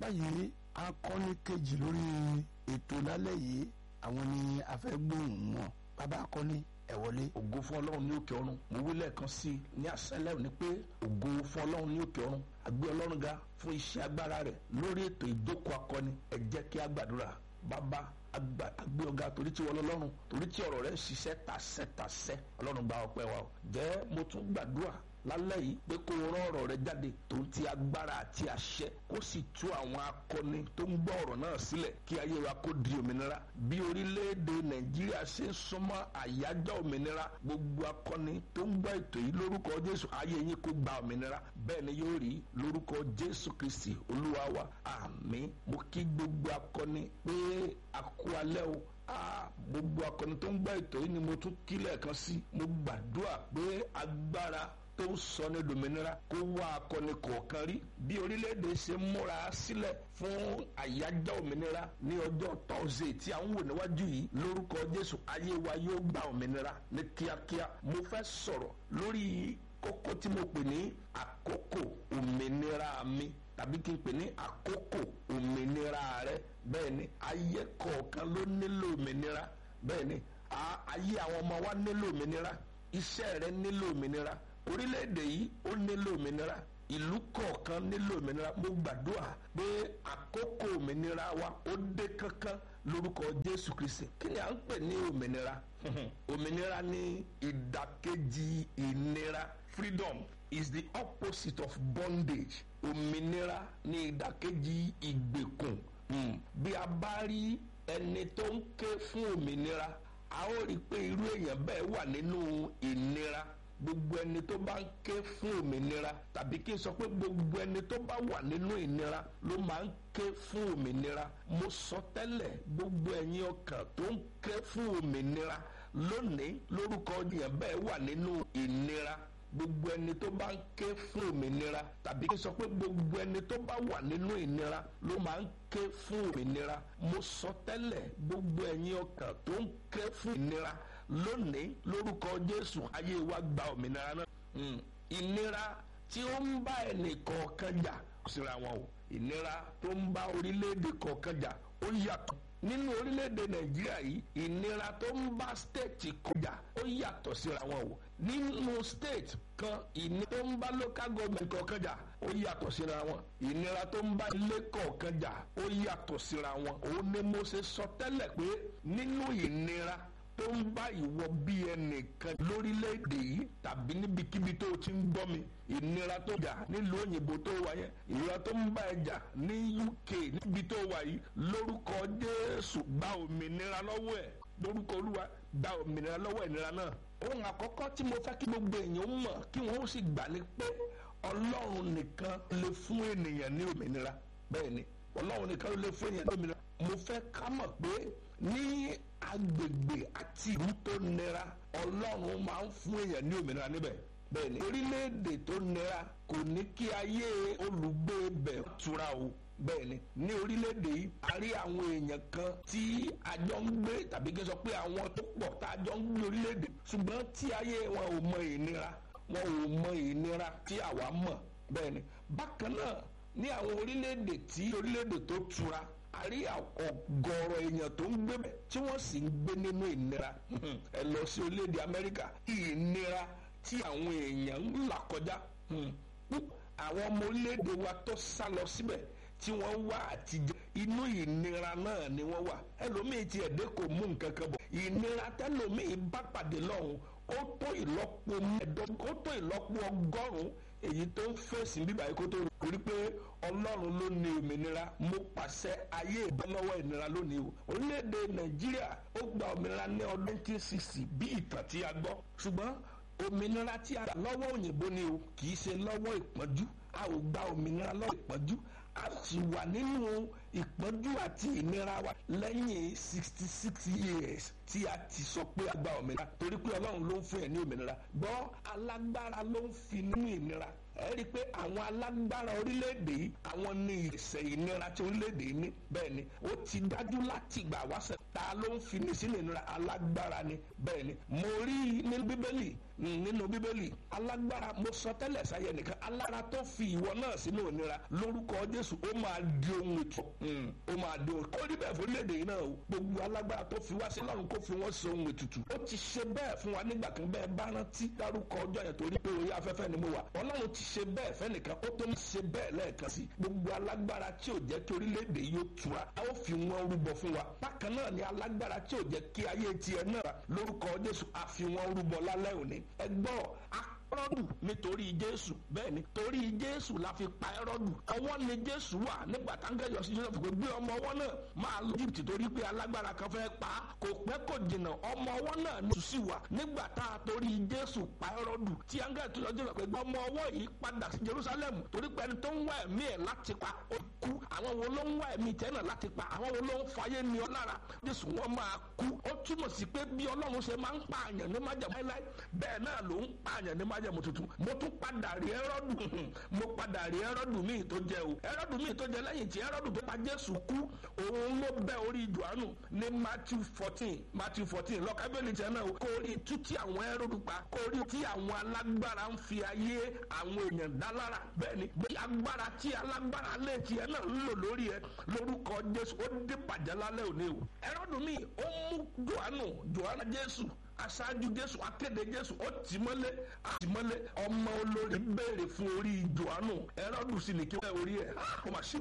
báyìí akọni kejì lórí ètò lálẹ́ yìí àwọn ni a fẹ́ gbóhùn wọn bàbá akọni ẹ wọlé. ògo fún ọlọ́run ní òkè ọ̀run mo wí lẹ́ẹ̀kan sí i ní àṣálẹ́ òní pé ògo fún ọlọ́run ní òkè ọ̀run àgbé ọlọ́run ga fún iṣẹ́ agbára rẹ̀ lórí ètò ìjókòó akọni ẹ jẹ́ kí a gbàdúrà bàbá àgbé ọ̀gá torí tí wọ́n lọ́rùn torí tí ọ̀rọ̀ rẹ̀ ń ṣiṣẹ́ tàṣẹ́tàṣẹ́ ọlọ́run gba ọpẹ́ wa o jẹ́ mo tún gbàdúrà lálẹ́ yìí pé kó rán ọ̀rọ̀ rẹ jáde tó ń ti agbára àti àṣẹ kó sì tú àwọn akọni tó ń gbọ́ ọ̀rọ̀ náà sílẹ̀ kí ayé wa kó di òmìnira bí orílẹ̀-èdè nàìjíríà ṣe ń súnmọ́ àyájọ́ òmìnira gbogbo akọni tó ń gbọ́ ètò yìí lórúkọ jésù ayé yín kó gba òmìnira bẹ́ẹ̀ ni yóò rí lórúkọ jésù kristi olúwa wa àmín mo kí gbogbo akọni pé a kú alẹ́ o gbogbo akọni tó ń gbọ́ ètò yìí ni mo tún kí lẹ́ẹ̀kan sí mo gbàdúrà pé agbára tó ń sọ ní dominira kó wá akọni kọ̀ọ̀kan rí bí orílẹ̀-èdè ṣe múra sílẹ̀ fún àyájọ́ òmìnira ní ọjọ́ tọ́sídẹ̀ẹ́ tí à ń wò níwájú yìí lórúkọ jésù ayé wa yóò gba òmìnira ní kíákíá mo fẹ́ sọ̀rọ̀ lórí kókó tí mo pè ní àkókò òmìnira mi tàbí kí n pè ní àkókò òmìnira rẹ bẹ́ẹ̀ ni ayé kọ̀ọ̀kan ló nílò òmìnira bẹ́ẹ̀ ni ayé àwọn ọmọ wa nílò òmìnira iṣẹ́ rẹ nílò òmìnira orílẹ̀-èdè yìí ó nílò òmìnira ìlú kọ̀ọ̀kan nílò òmìnira mo gbàdúrà pé àkókò òmìnira wa ó dé kankan lórúkọ jésù kristi kí ni à ń pè ní òmìnira òmìnira ní ìdàkejì ìnira freedom is the opposite of bondage òmìnira ní ìdàkejì ìgbèkùn bí a bá rí ẹni tó ń ké fún òmìnira a ó rí i pé irú èèyàn bẹ́ẹ̀ wà nínú ìnira gbogbo ẹni tó bá ń ké fún òmìnira tàbí kí n sọ pé gbogbo ẹni tó bá wà nínú ìnira ló máa ń ké fún òmìnira mo sọ tẹ́lẹ̀ gbogbo ẹ̀yin ọkàn tó ń ké fún òmìnira lónìí lórúkọ yẹn bẹ́ẹ̀ wà nínú ìnira gbogbo ẹni tó bá ń ké fún òmìnira tàbí kí n sọ pé gbogbo ẹni tó bá wà nínú ìnira ló máa ń ké fún òmìnira mo sọ tẹ́lẹ̀ gbogbo ẹ̀yin ọkàn tó ń ké fún ìnira lónìí lórúkọ jésù ayé wa gba òmìnira náà ìnira tí ó ń bá ẹnì kọ̀ọ̀kan jà síra wọn o ìnira tó ń bá orílẹ̀-èdè kọ̀ọ̀kan jà ó yàtọ̀ nínú orílẹ̀-èdè nàìjíríà yìí ìnira tó ń bá stéètì kọjá ó yàtọ̀ síra wọn o nínú state kan ìnira tó ń bá local government kọ̀ọ̀kan jà ó yàtọ̀ síra wọn ìnira tó ń bá ilé kọ̀ọ̀kan jà ó yàtọ̀ síra wọn òun ni mo ṣe sọ tẹ́lẹ̀ pé nínú ìnira tó ń bá ìwọ bí ẹnìkan lórílẹ̀‐èdè yìí tàbí níbikíbi tó o ti ń gbọ́ mi ìnira tó jà nílùú òyìnbó tó wà yẹn ìnira tó ń bá ẹ jà ní UK níbi tó wà yìí lórúkọ Jésù gba òmìnira lọ́wọ́ ẹ̀ lórúkọ Olúwa gba òmìnira lọ́wọ́ ìnira náà ohun àkọ́kọ́ tí mo fẹ́ kí gbogbo èèyàn mọ̀ kí wọ́n ó sì gbà ní pé Ọlọ́run nìkan lè fún ènìyàn ní òmìnira bẹ́ẹ̀ ni Ọlọ́run nìkan lè fún ènìyàn ní òmìnira mo fẹ́ ká mọ̀ pé ní agbègbè àti ìlú tó nira ọlọ́run máa ń fún èèyàn ní òmìnira níbẹ̀ bẹ́ẹ̀ ni orílẹ̀-èdè tó nira kò ní kí ayé olùgbé bẹ̀ tura o bẹ́ẹ̀ ni ní orílẹ̀-èdè yìí a rí àwọn èèyàn kan tí a jọ ń gbé tàbí kí n sọ pé àwọn tó pọ̀ tá a jọ ń gbé orílẹ̀-èdè ṣùgbọ́n tí ayé wọn ò mọ ìnira wọn ò mọ ìnira tí àwa mọ̀ bẹ́ẹ̀ ni bákan náà ní àwọn orílẹ̀-èdè tí orílẹ̀-èdè tó tura a rí ọ̀gọ̀rọ̀ èèyàn tó ń gbé bẹ̀ tí wọ́n sì ń gbé nínú ìnira ẹ lọ sí orílẹ̀-èdè Amẹ́ríkà ìnira tí àwọn èèyàn ń là kọjá àwọn ọmọ orílẹ̀-èdè wa tó sá lọ síbẹ̀ tí wọ́n wá àtijọ́ inú ìnira náà ni wọ́n wà ẹlòmíì ti ẹ̀dẹ́ kò mú nǹkan kan bọ̀ ìnira tẹlòmíì bá pàdé lọ́hùn ó tó ìlọ́po mẹ́ẹ̀ẹ́dọ́gbọ̀n ó tó ìlọ́po ọgọ́rùn-ún èyí tó ń fèsì bíbá yìí kó tó rí pé ọlọ́run ló ní òmìnira mo pàṣẹ ayé ìbọ́lọ́wọ́ ìnira lónìí o orílẹ̀-èdè nàìjíríà ó gba òmìnira ní ọdún 1960 bí ìtàn tí a gbọ́ ṣùgbọ́n òmìnira tí a gbà lọ́wọ́ òyìnbó ni o kì í ṣe lọ́wọ́ ìpọ́njú a ò gba òmìnira lọ́wọ́ ìpọ́njú a sì wà nínú ìpọ́njú àti ìnira wa lẹ́yìn sixty six years tí a ti sọ pé a gba òmìnira torí pé ọlọ́run ló ń fún ẹ̀ ní òmìnira gbọ́ alágbára ló ń fi nínú ìnira ẹ rí i pé àwọn alágbára orílẹ̀-èdè yìí àwọn ní ìṣẹ̀ ìnira tí orílẹ̀-èdè yìí ní bẹ́ẹ̀ ni ó ti dájú láti gbà wáṣẹ̀ ta ló ń fi ní sínú ìnira alágbára ni bẹ́ẹ̀ ni mo rí ní bíbélì nínú bíbélì alágbára mo sọ tẹ́lẹ̀ sáyẹ nìkan alára tó fi ìwọ náà sínú òmìnira lórúkọ jésù ó máa di ohun ètò ó máa di ohun kó rí bẹ́ẹ̀ fún léde yìí náà o gbogbo alágbára tó fi wá sí lọ́run kó fi wọ́n ṣe ohun ètùtù ó ti ṣe bẹ́ẹ̀ fún wa nígbà kan bẹ́ẹ̀ bá rántí dárúkọ ọjọ́ yẹn torí pé orí afẹ́fẹ́ ni mo wà ọlọ́run ti ṣe bẹ́ẹ̀ fẹ́nìkan ó tó ń ṣe bẹ́ẹ̀ lẹ́ẹ̀kan sí gbogbo alágbára tí ò jẹ́ kí orílẹ̀-èdè yóò tura a ó fi wọn rúbọ fún wa bákan náà ni alágbára tí ò jẹ́ kí ayé tiẹ̀ náà lórúkọ jésù a fi wọn rúbọ lálẹ́ òní ẹ gbọ́ ẹrọ́dù nítorí jésù bẹ́ẹ̀ ni torí jésù la fi pa ẹrọ́dù ọwọ́ ni jésù wà nígbà táńgẹ́ yọ sí joseph pé gbé ọmọ ọwọ́ náà máa lọ egypt torí pé alágbára kan fẹ́ pa á kò pẹ́ kò jìnnà ọmọ ọwọ́ náà ní sùsì wà nígbà tá a torí jésù pa ẹrọ́dù tí áńgẹ́ tó yọ joseph pé ọmọ ọwọ́ yìí padà sí jerusalem torí pé ẹni tó ń wá ẹ̀mí ẹ̀ láti pa ó kú àwọn wo ló ń wá ẹ̀mí tẹ́ náà láti pa àwọn wo ló ń fayé ni ọ lára jésù wọn máa kú ó túmọ̀ sí pé bí ọlọ́run ṣe máa ń pààyàn ní májàmú láíláí bẹ́ẹ̀ náà ló ń pààyàn ní májàmú tuntun mo tún padà rí ẹrọ́dù mo padà rí ẹrọ́dù míì tó jẹ o ẹrọ́dù míì tó jẹ lẹ́yìn tí ẹrọ́dù tó pa jésù kú òun ló bẹ́ orí johannu ní matthew fourteen matthew fourteen lọ́kábẹ́lì tẹ̀ náà kó rí tú tí àwọn ẹrọ́dù pa kó rí tí àwọn alágbára ń fi ayé àwọn èèyàn dá lára bẹ́ẹ̀ ni bí agbára tí alágbára lé tiẹ̀ náà ń lò lórí ẹ lórúkọ jésù ó dé bàjẹ́ lálẹ́ òní o ẹrọ́dù míì ó mú johannu johannu jésù aṣáájú jésù akéde jésù ó tì mọ́lé àtì mọ́lé ọmọ olórí béèrè fún orí johannu ẹrọ́dù sì ní kí wọ́n orí ẹ̀ ó mà ṣe